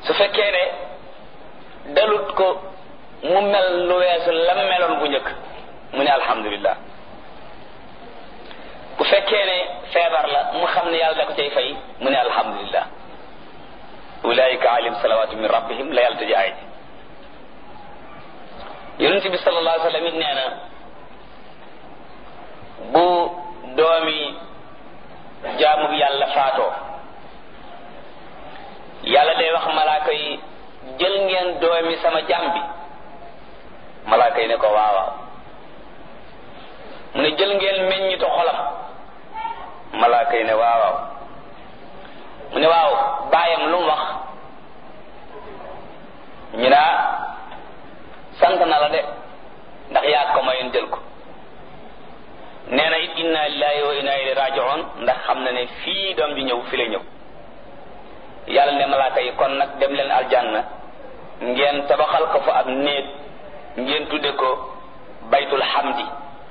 su fekkee ne dalut ko mu mel lu weesu lam meloon bu njëkk mu ne alhamdulillah bu fekkee ne feebar la mu xam ne yàlla da ko cay fay mu ne alhamdulillah ulaika alim salawatu min rabbihim la yàlla tëj aay ji yonent bi sallallahu alayhi wa sallam it nee na bu doomi jaamu bi yàlla faatoo yàlla day wax malaaka yi jël ngeen doomi sama jaam bi malaaka yi ne ko waawaaw mu ne jël ngeen meññitu xolam malaaka yi ne waawaaw mu ne waaw baayam lu mu wax ñu naa sant na la de ndax yaa ko mayoon jël ko nee na it inna lillahi wa inna ilayhi raji'un ndax xam na ne fii doom ji ñëw fi la ñëw yàlla ne malaaka yi kon nag dem leen aljanna ngeen tabaxal ko fa ab néeg ngeen tudde ko baytul hamdi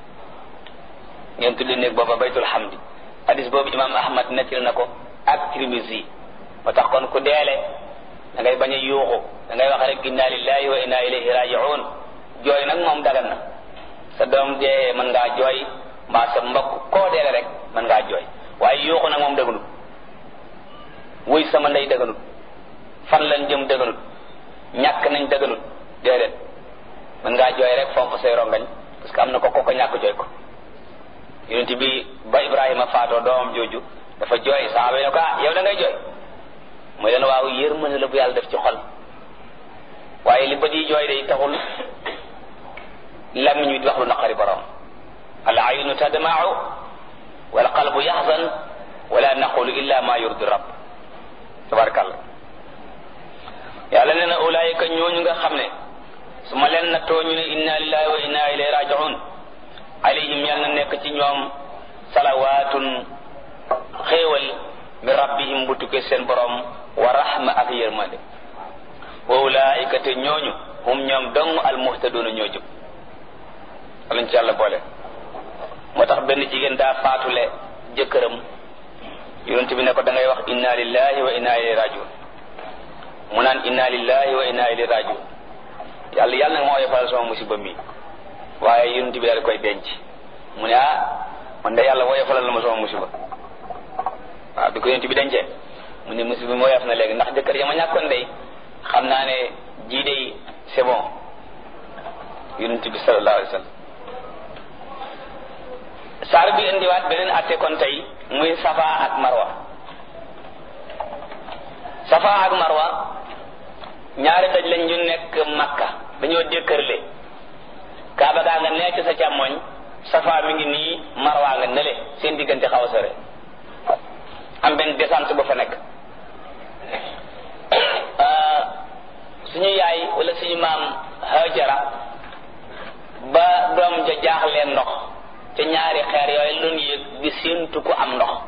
ngeen tudde néeg booba baytul hamdi hadis boobu imam ahmad nettil na ko ak Tirmisi moo tax kon ku deele da ngay bañ a yuuxu da ngay wax rek inna lillahi wa inna ilayhi raji'un jooy nag moom dagan na sa doom dee mën ngaa jooy mbaa sa mbokk koo deele rek mën ngaa jooy waaye yuuxu nag moom dëgganut wuy sama ndey dëgganut fan lañ jëm dëgganut ñàkk nañ dëgganut déedéet mën ngaa jooy rek fomp say rongañ parce que am na ko ko ko ñàkk jooy ko yonent bi ba Ibrahima faatoo doomam jooju dafa jooy saaba yi ne ko ah yow da ngay jooy mooy leen waaw yërmande la bu yàlla def ci xol waaye li bët yi jooy day taxul làmmiñ wi di wax lu naqari borom al aynu tadma'u wal qalbu yaxzan wala naqulu illa ma yurdi rabb tabarakallah yàlla nee na ulaayika ñooñu nga xam ne su ma leen nattoo ñu ne inna lillahi wa inna ilayhi raji'un alayhim yàlla na nekk ci ñoom salawaatun xéewal min rabbihim bu tukkee seen borom wa rahma ak yërmande wa ulaayika te ñooñu hum ñoom dong al muhtadoona ñoo jub alañ ci yàlla boole moo tax benn jigéen daa faatule jëkkëram yonent bi ne ko da ngay wax inna lillahi wa inna ilayhi rajiun mu naan inna lillahi wa inna ilayhi rajiun yàlla yàlla nag moo yefal sama musiba mi waaye yonent bi daal koy denc mu ne ah man de yàlla woyofalal na ma sama musiba waaw bi ko yonent bi dencee mu ne musiba mi woyof na léegi ndax jëkkër ya ma ñàkkoon day xam naa ne jii day c'est bon yonent bi sallallahu alayhi wa sallam saar bi indiwaat beneen atte kon tey muy safa ak marwa safa ak marwa ñaari daj lañ ñu nekk makka dañoo dékkërle kaaba gaa nga nekk sa càmmoñ safa mi ngi nii marwa nga nële seen diggante xaw a sore am benn descente ba fa nekk suñu yaay wala suñu maam hajara ba doom ja jaaxleen ndox ca ñaari xeer yooyu loon yéeg di séentu ko am ndox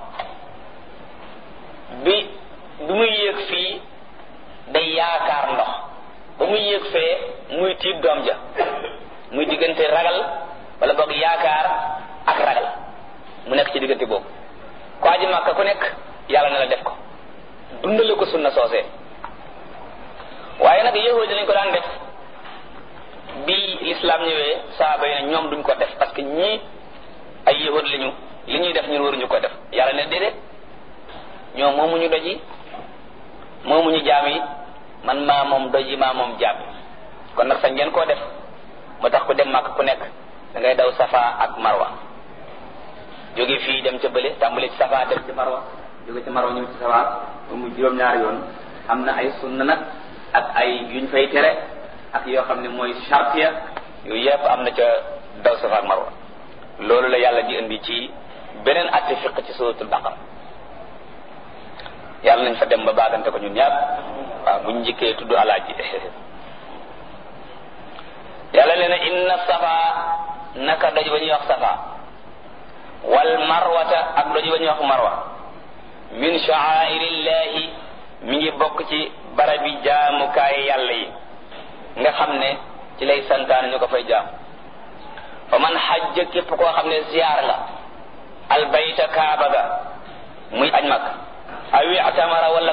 bi bi muy yéeg fii day yaakaar ndox ba muy yéeg fee muy tiit doom ja muy diggante ragal wala boog yaakaar ak ragal mu nekk ci diggante boobu ko aji màkka ku nekk yàlla na la def ko dundale ko sunna soosee waaye nag yahud dañ ko daan def bi l'islam ñëwee saaba yi ne ñoom duñ ko def parce que ñii ay yahud lañu li ñuy def ñun waruñu ko def yàlla ne déedéet ñoom moomuñu doj yi moomuñu jaam yi man maa moom doj yi maa moom jaam kon nag sañ ngeen koo def moo tax ku dem màkk ku nekk da ngay daw safa ak marwa jóge fii dem ca bële tàmbale ci safa dem ci marwa jóge ci marwa ñëw ci safa ba mu juróom-ñaari yoon am na ay sunna nag ak ay yuñ fay tere ak yoo xam ne mooy chartiya yooyu yëpp am na ca daw safa ak marwa loolu la yàlla di indi ci beneen atte fiq ci suratul baqara yàlla nañ fa dem ba baagante ko ñun ñaar waaw buñ njëkkee tudd alaaji yàlla leen inna safa naka doj ba ñuy wax safa wal marwata ak doj ba ñuy wax marwa min sha'airillahi mi ngi bokk ci barabi jaamukaay yàlla yi nga xam ne ci lay santaane ñu ko fay jaam fa man xajja képp koo xam ne ziyaar nga albayta kaaba ga muy aj mag awi atamara wala